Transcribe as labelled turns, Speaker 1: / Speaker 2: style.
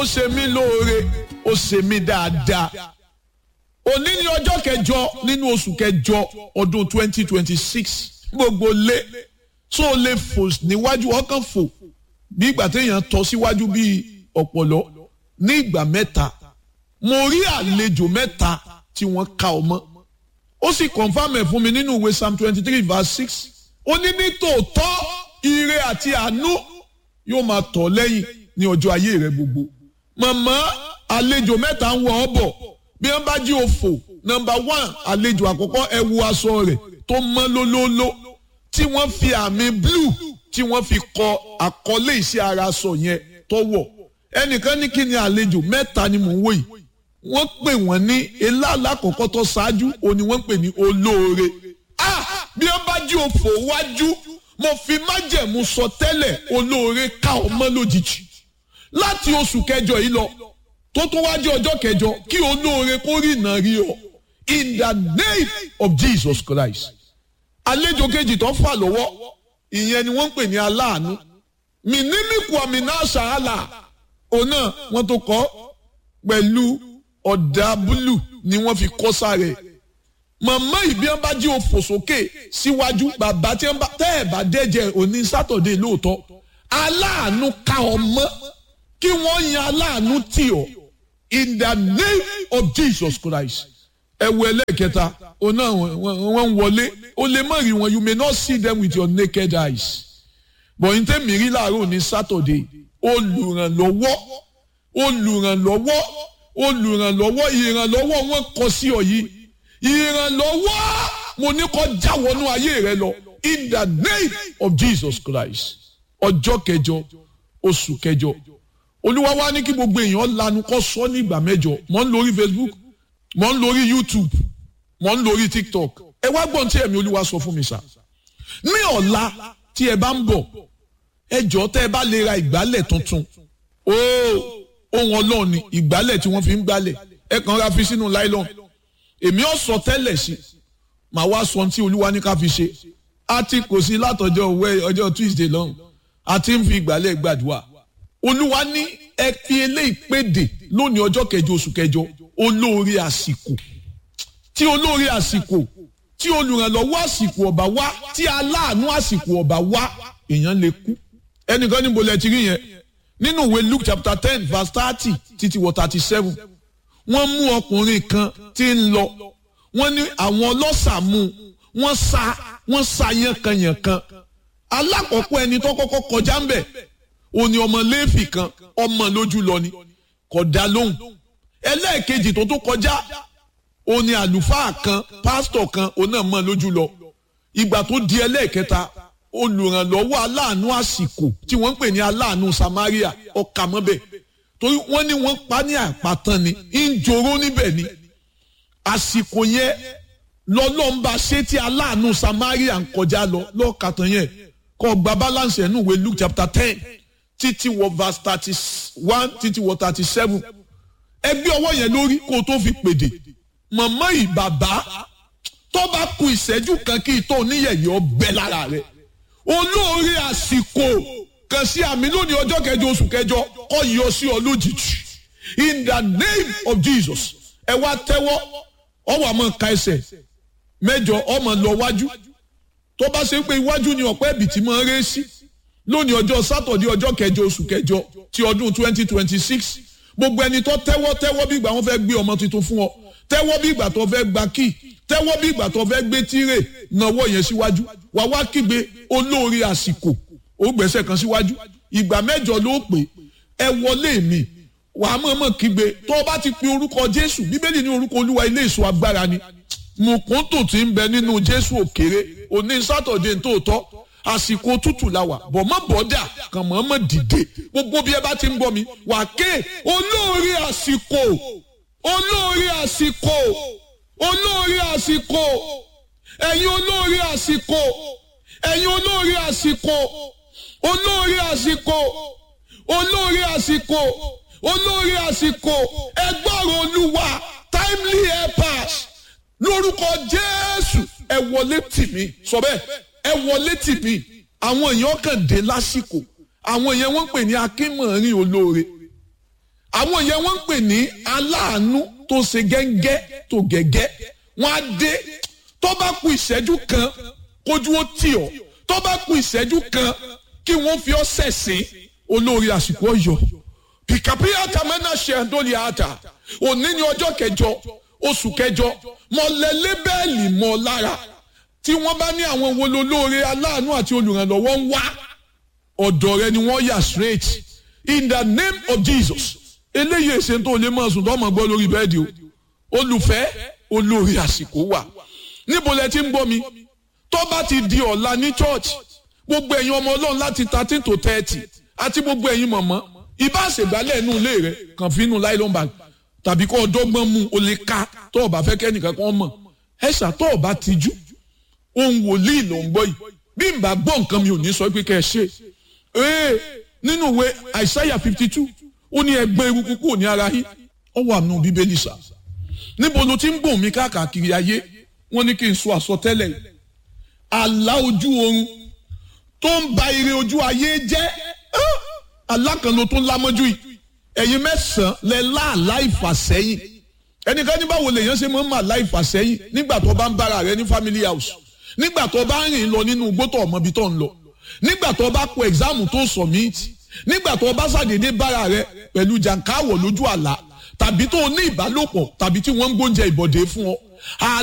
Speaker 1: ṣe mí lóore ó ṣe mí dáadáa òní ní ọjọ́ kẹjọ nínú oṣù kẹjọ ọdún twenty twenty six gbogbo lé tó o lè fò níwájú ọkàn fò bí ìgbà téèyàn tọ́ síwájú bíi ọ̀pọ̀lọ́ ní ìgbà mẹ́ta mo rí àlejò mẹ́ta tí wọ́n ka ọmọ ó sì confam ẹ̀ fún mi nínú ìwé psalm twenty three verse six ó ní ní tòótọ́ ire àti àánú yóò máa tọ̀ lẹ́yìn ní ọjọ́ ayé rẹ gbogbo màmá àlejò mẹ́ta ń wọ ọ́ bọ̀ bí wọ́n bá jí òfò nọmba one àlejò àkọ́kọ́ ẹ wo aṣọ rẹ̀ tó mọ́ lólóóló tí wọ́n fi àmì blue tí wọ́n fi kọ àkọlé iṣẹ́ ara aṣọ yẹn tó wọ̀ ẹnìkan ní kí ni àlejò mẹ́ta ni mò ń wò yìí wọ́n pè wọ́n ní eláàlá àkọ́kọ́ tó ṣáájú òní wọ́n pè ní olóore ah bí wọ́n bá jí òfò wájú mo fi májẹ̀mú sọ tẹ́lẹ̀ olóore ká ọmọ lójijì láti oṣù kẹjọ yìí lọ tó tó wájú ọjọ́ kẹjọ kí olóore kó rí iná rí ọ in the name of Jesus Christ àlejò kejì tó fà lọ́wọ́ ìyẹn ni wọ́n ń pè ní aláàánú mìnímìkù àmìnà ṣàhálà òun náà wọ́n tó kọ́ pẹ̀lú ọ̀dà búlù ni wọ́n fi kọ́ sáré màmá ìbí wọn bá jí òfò sókè síwájú bàbá tí wọn bá tẹ́ ẹ̀ bá dẹ́jẹ́ òní sátọ̀dé lóòótọ́ aláàánú ká ọmọ kí wọ́n yan aláàánú tì ọ́ in the name of Jesus Christ ẹ wo ẹlẹ́ẹ̀kẹta òun náà wọ́n ń wọlé o lè má rí wọn you may not see them with your naked eyes but n tẹ́ mi rí láàárọ̀ ní sátọ̀dé olùrànlọ́wọ́ olùrànlọ́wọ́ olùrànlọ́wọ́ ìrànlọ́wọ́ wọn kọ sí ọ yìí ìrànlọ́wọ́ mo ní kó já wọnú ayé rẹ lọ in the name of Jesus Christ ọjọ́ kẹjọ oṣù kẹjọ olúwa wa ní kí gbogbo èèyàn lanu kó sọ ní ìgbà mẹ́jọ mò ń lórí Facebook mò ń lórí YouTube mò ń lórí TikTok ẹ wá gbọ́n tí ẹ̀mí olúwa sọ fún mi sá ní ọ̀la tí ẹ bá ń bọ̀ ẹ jọ̀ọ́ tẹ́ ẹ bá lè ra ìgbálẹ̀ tuntun ooo ohun ọlọ́run ni ìgbálẹ̀ tí wọ́n fi ń gbálẹ̀ ẹ kàn ra fi sínú nylon èmi ò sọ tẹ́lẹ̀ sí màá wá sọ tí olúwa ní ká fi ṣe a ti kò sí látọjọ́ òwe ọjọ́ Tuesday lọ́hùn a ti ń fi ìgbálẹ̀ gbàdúrà olúwa ní ẹ fi eléyìí péde lónìí ọjọ́ kẹjọ oṣù kẹjọ olóore àsìkò tí olóore àsìkò tí olùrànlọ́wọ́ àsìkò ọ̀bà wá tí aláàánú àsìkò ọ̀bà wá èèyàn lè kú ẹnìkan níbo lẹ ti rí yẹn nínú ìwé Luke chapter ten verse thirty títí wọ thirty seven wọ́n mú ọkùnrin kan tí ń lọ wọ́n ní àwọn ọlọ́ṣà mú wọ́n sa wọ́n sa yànkanyànkan alákọ̀ọ́kọ́ ẹni tó kọ́kọ́ kọjá ń bẹ̀ òní ọmọ léèfì kan ọmọ lójú lọ ni kò dá lóhùn ẹlẹ́ẹ̀kejì tó tó kọjá òní àlùfáà kan pásítọ̀ kan òun náà mọ̀ lójú lọ ìgbà tó di ẹlẹ́ẹ̀kẹta olùrànlọ́wọ́ aláàánú àsìkò tí wọ́n ń pè ní aláàánú Samaria ọkà mọ́bẹ̀ torí wọ́n ní wọ́n pa ní àpàtàn ni ń joró níbẹ̀ ni àsìkò yẹn lọ́lọ́mba ṣé tí aláàánú Samaria ń kọjá lọ lọ́ọ̀kàtàn yẹn kọ́ gba balance ẹ̀ nù wé Luke chapter ten títí wọ verse thirty one títí wọ thirty seven ẹgbẹ́ ọwọ́ yẹn lórí kó o tó fi pèdè màmá yìí bàbá tó bá ku ìṣẹ́jú kan kí ìtọ́ oníyẹ̀yẹ́ ọbẹ̀ lára rẹ̀ olóore àsìkò kàn sí àmì lónìí ọjọ́ kẹjọ oṣù kẹjọ kọ́ yọ sí ọ lójijì in the name of Jesus ẹ wá tẹ́wọ́ ọwọ́ àmọ́ ka ẹsẹ̀ mẹ́jọ ọmọ lọ wájú tó bá ṣe pé iwájú ni ọ̀pẹ́ ẹ̀bì tí máa ń ré sí lónìí ọjọ́ sátọ̀dé ọjọ́ kẹjọ oṣù kẹjọ ti ọdún twenty twenty six gbogbo ẹni tó tẹ́wọ́ tẹ́wọ́ bí ìgbà wọn fẹ́ gbé ọmọ tuntun fún ọ tẹ́wọ́ bí ìgbà tó fẹ́ gba kíì tẹ́wọ́ bí ìgbà tó fẹ́ gbé tírè náwó yẹn síwájú wà wá kígbe olóore àsìkò ó gbẹ́sẹ̀ kan síwájú ìgbà mẹ́jọ ló pè ẹ wọlé mi wà á mọ̀ọ́mọ̀ kígbe tó o bá ti pe orúkọ Jésù bíbélì ní orúkọ Olúwa ilé ìṣọ́ agbára ni mùkúntù tí ń bẹ nínú Jésù òkèrè òní sátọ̀dé tòótọ́ àsìkò tútù la wà bọ̀ mọ́ bọ́dà kàn mọ́ mọ́ dìde gbogbo bí ẹ bá ti ń gbọ́ mi wà ké olóore àsìkò olóore àsìkò olóore àsìkò ẹ̀yin olóore àsìkò ẹ̀yin olóore àsìkò olóore àsìkò olóore àsìkò olóore àsìkò ẹgbọ́rọ̀ olúwa timely helpers lórúkọ jésù ẹ wọlé tì mí sọ bẹ́ẹ̀ ẹ wọlé tì mí àwọn èèyàn kàn dé lásìkò àwọn èèyàn wọ́n pè ní akínmọ̀rin olóore àwọn yẹn wọ́n ń pè ní aláàánú tó ṣe gẹ́ngẹ́ tó gẹ́gẹ́ wọ́n á dé tó bá ku ìṣẹ́jú kan kójú ó tì ọ́ tó bá ku ìṣẹ́jú kan kí wọ́n fi ọ́ sẹ̀sìn olórí àsìkò ọ̀yọ́ pìkàpìyà tàmánà ṣe àdóòlì àtà òní ní ọjọ́ kẹjọ oṣù kẹjọ mọ̀lẹ́lẹ́ bẹ́ẹ̀lì mọ́ lára tí wọ́n bá ní àwọn wo lolóore aláàánú àti olùrànlọ́wọ́ ń wá ọ̀dọ̀ rẹ ni wọ́n yà straight in the name of Jesus eléyìí èsè tó lè máa sùn tó máa gbọ́ lórí bẹ́ẹ̀dì o olùfẹ́ olórí àsìkò wà níbo lẹ ti ń gbọ́ mi tó bá ti di ọ̀la ní church gbogbo ẹ̀yin ọmọ ọlọ́run láti thirteen to thirty àti gbogbo ẹ̀yin mọ̀mọ́ ìbá àṣègbálẹ̀ inú ilé rẹ kàn fi inú nylon bag tàbí kó ọdọ́gbọ́n mu o lè ka tó o bá fẹ́ kẹ́nìkan kan mọ̀ ẹ̀ṣà tó o bá tijú ohun wòlíì ló ń gbọ́ yìí bí n bá gbọ́ nǹkan mi ò ní sọ pé kẹ́ ẹ ṣe ee nínú ìwé àìsáyà fifty two ó ní ẹgbẹ́ eruku kúrò ní ara yín ó wà nù bíbélì sà níbo ló ti ń gbòm mi káàkiri ayé wọ́n ní kí n sọ àsọtẹ́lẹ̀ yìí àlá ojú oorun tó ń ba ire ojú ayé jẹ́ alákànlò tó ń lámọ́jú yìí ẹ̀yin mẹ́sàn-án lẹ láàlá ìfàsẹ́yìn ẹnìkan ní báwo lèèyàn ṣe máa ń mà láì fàsẹ́yìn nígbà tó bá ń bára rẹ ní family house nígbà tó bá ń rìn lọ nínú igbó tó ọmọ ibi tó ń lọ nígbà tó bá kọ ẹ̀gzáàmù tó submit nígbà tó bá ṣàdédé bára rẹ pẹ̀lú jàǹkáwọ̀ lójú àlá tàbí tó ní ìbálòpọ̀ tàbí tí wọ́n ń gbóúnjẹ ìbọ̀dé fún ọ